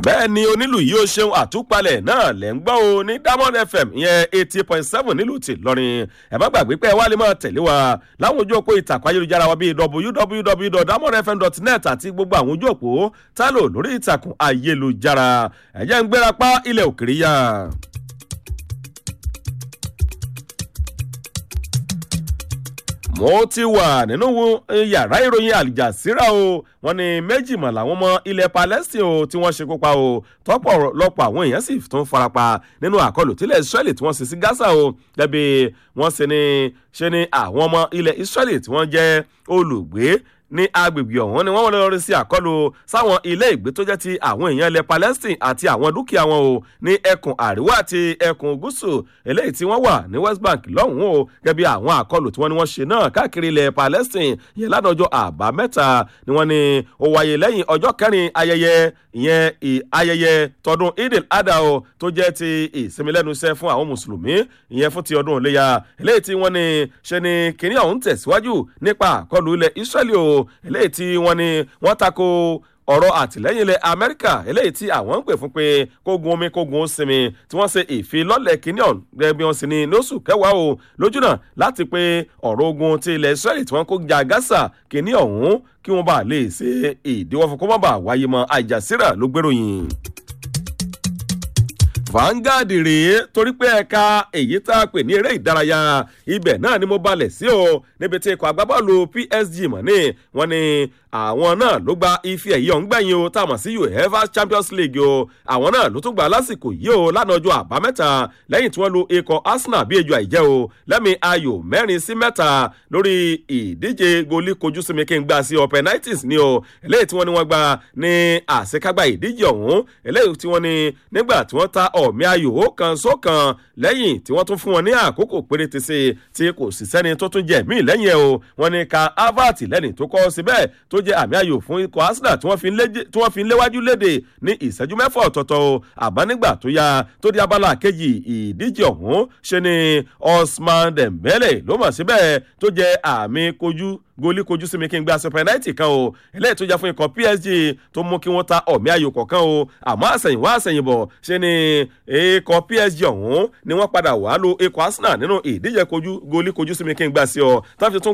bẹ́ẹ̀ ni onílù yìí ó ṣeun àtúpalẹ̀ náà lẹ́ ń gbọ́ o ní diamond fm ìyẹn eighty point seven nílùú ti lọ́rin ẹ̀ má gbàgbé pé ẹ wá lè máa tẹ̀lé wa láwọn ojú òpó ìtàkùn ayélujára wa bíi www.diamondfm.net àti gbogbo àwọn ojú òpó tálò lórí ìtàkùn ayélujára ẹ̀jẹ̀ ń gbéra pa ilẹ̀ òkèrè yá. mo ti wà nínú yàrá ìròyìn àlìjàsíra o wọn ní méjìmọ̀ làwọn ọmọ ilẹ̀ palestine o tí wọ́n ṣe kópa o tọ́pọ̀ lọ́pọ̀ àwọn èèyàn sì tún farapa nínú àkọlù tílẹ̀ israeli tí wọ́n ṣe sí gaza o gẹ́bí wọ́n ṣe ní ṣe ní àwọn ọmọ ilẹ̀ israeli tí wọ́n jẹ́ olùgbé ní agbègbè ọ̀hún ni wọ́n lọ rí sí àkọlù sáwọn ilé ìgbé tó jẹ́ ti àwọn èèyàn ilẹ̀ palestine àti àwọn dúkìá wọn o ní ẹkùn àríwá àti ẹkùn gúúsù eléyìí tí wọ́n wà ní west bank lọ́hùn-ún o gẹ́gẹ́ bí àwọn àkọlù tí wọ́n ní wọ́n ṣe náà káàkiri ilẹ̀ palestine yẹn ládọ́jọ́ àbámẹ́ta ni wọ́n ní ó wáyé lẹ́yìn ọjọ́ kẹrin ayẹyẹ ìyẹn ayẹyẹ tọdún idil adha o tó jẹ́ ti ìsinmi lẹ́nu iṣẹ́ fún àwọn mùsùlùmí ìyẹn fún ti ọdún òléyà eléyìí tí wọ́n ní ṣe ni kínní ọ̀hún tẹ̀síwájú nípa àkọlù ilẹ̀ israeli o eléyìí tí wọ́n ní wọ́n tako ọ̀rọ̀ àtìlẹ́yìn ilẹ̀ amẹ́ríkà eléyìí tí àwọn ń pè fún pé kógun omi kógun ó sinmi tí wọ́n ṣe ìfilọ́lẹ̀ kínní ọ̀hún gẹ́gẹ́ bí wọ́n sì ní lóṣù kẹwàá o lójúnà láti pé ọ̀rọ̀ ogun ti ilẹ̀ israeli tí wọ́n kó ja gaza kínní ọ̀hún kí wọ́n bá lè ṣe ìdíwọ́ fún kó má bàa wáyé mọ́ àjàsíra ló gbèròyìn Vanguard rèé torí pé ẹ̀ka èyí tá a pè ní eré ìdárayá ibẹ̀ náà ni mo balẹ̀ sí o níbi tí ikọ̀ agbábọ́ọ̀lù PSG mọ̀ ní wọ́n ní àwọn náà ló gba ife ẹ̀yẹ ọ̀hún gbẹ̀yìn o tá a mọ̀ sí uefa champions league o àwọn náà ló tún gbà lásìkò yìí o lánàá ọjọ́ àbámẹ́ta lẹ́yìn tí wọ́n lu ikọ̀ arsenal bí ejò àìjẹ́ o lẹ́mi ayò mẹ́rin sí mẹ́ta lórí ìdíje goli kojú sí mi kí n gbà sí ọ penalties ni o eléyìí tí wọ́n ní wọ́n gba ní àṣekágbá ìdíje ọ̀hún eléyìí tí wọ́n ní nígbà tí wọ́n ta ọ̀mí ayò ó kan sókan lẹ́yìn tí wọ́n tún fún wọn ní àkókò péréte sí tí kò sì sẹ́ni tó tún jẹ́ míì lẹ́yìn ẹ̀ o wọ́n ní ka harvard lẹ́ni tó kọ́ síbẹ̀ tó jẹ́ àmì ayò fún ikọ̀ arsenal tí wọ́n fi ń léwájú léde ní ìṣẹ́jú mẹ́fà ọ̀tọ̀ọ̀tọ̀ o àbá nígbà tó yá tó di abala kejì ìdíje ọ̀hún ṣe ni osman dembele ló mọ̀ síbẹ̀ tó jẹ́ àmì kojú goli kojú sí mi kí n gba sọpẹ́náìtì kan o eléyìí tó jẹ́ fún ikọ̀ psg tó mú kí wọ́n ta ọ̀mí ayò kọ̀ọ̀kan o àmọ́ àsẹ̀yìnwá àsẹ̀yìnbọ̀ ṣe ni ikọ̀ psg ọ̀hún ni wọ́n padà wà lo ikọ̀ arsenal nínú ìdíje kojú goli kojú sí mi kí n gba sí ọ táfi tún